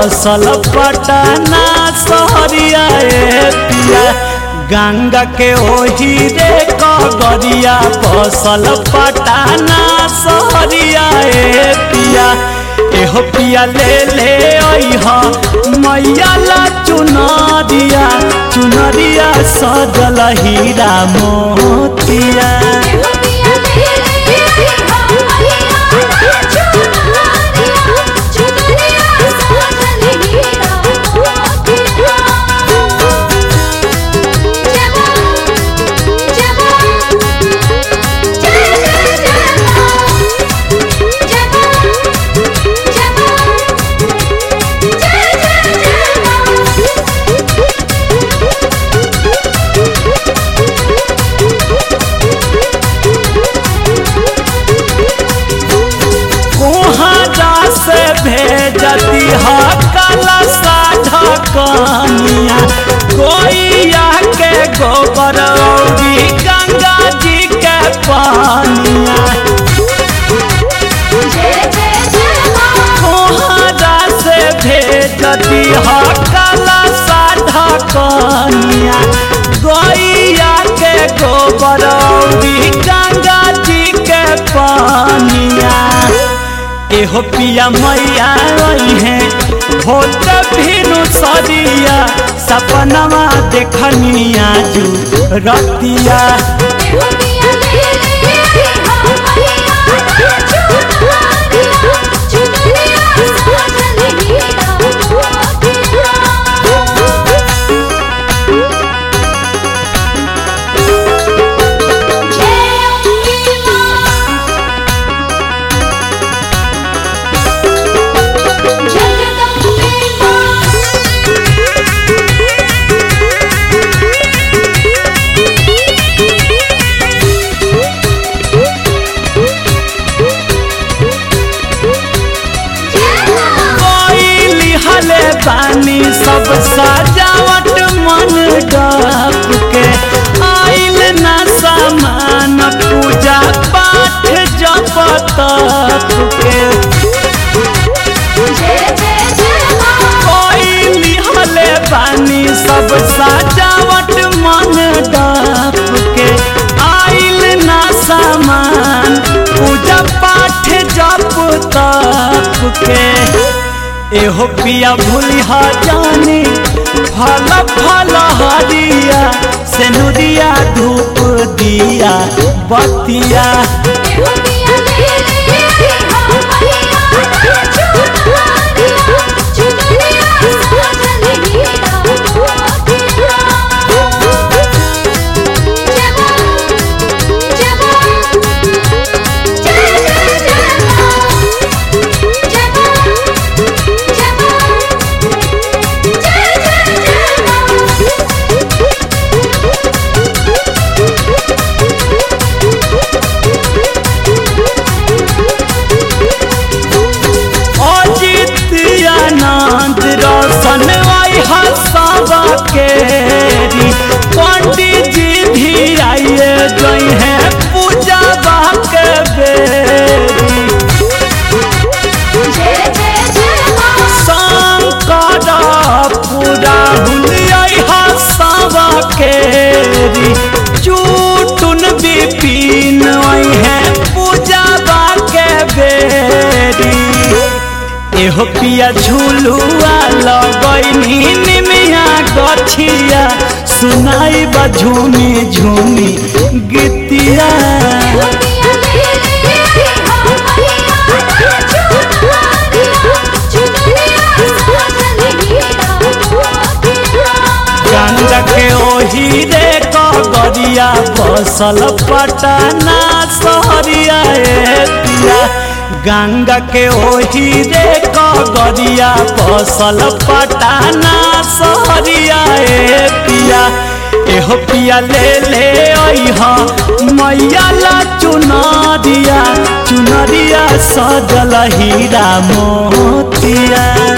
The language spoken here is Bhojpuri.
बसल पटना सहरिया ए पिया गंगा के ओही रे कगरिया बसल पटना सहरिया ए पिया एहो पिया ले ले अइह मैया ला चुनरिया चुनरिया सजल हीरा मोतिया कोहरा से भेजती ह काला साधा कनिया कोइया के गोबर औरी गंगा जी के पानिया कोहरा से भेजती ह काला साधा कनिया गोइया के गोबर औरी गंगा जी के पानिया एहो पिया मैया है होत भिनु सदिया सपनवा देखनिया जू रतिया कोइली हले बानी सब सजावट मन डाप के आइल ना सामान पूजा पाठ जप तप के कोइली हले बानी सब सजावट मन डाप के आइल ना सामान पूजा पाठ जप तप के एहो पिया भूलिहा जानी फल फल हरिया सेनुरिया धूप दिया बतिया अजित आनंद रोशन आई हसबा केरी पंडित जी भी आइए गई हैं पूजा के बेरी शंकर पूरा हुलियाई हसबा केरी चूटुन बिपिन आई हैं पूजा के बेरी एहो पिया झुलुआ लगैनी निमिया गछिया सुनाई बा झूमी झूमी गीतिया गंगा के ओही रे कगरिया बसल पटना सहरिया ए पिया गंगा के ओही रे कगरिया बसल पटना सहरिया ए पिया एहो पिया ले ले अइह मैया ला चुनरिया चुनरिया सजल हीरा मोतिया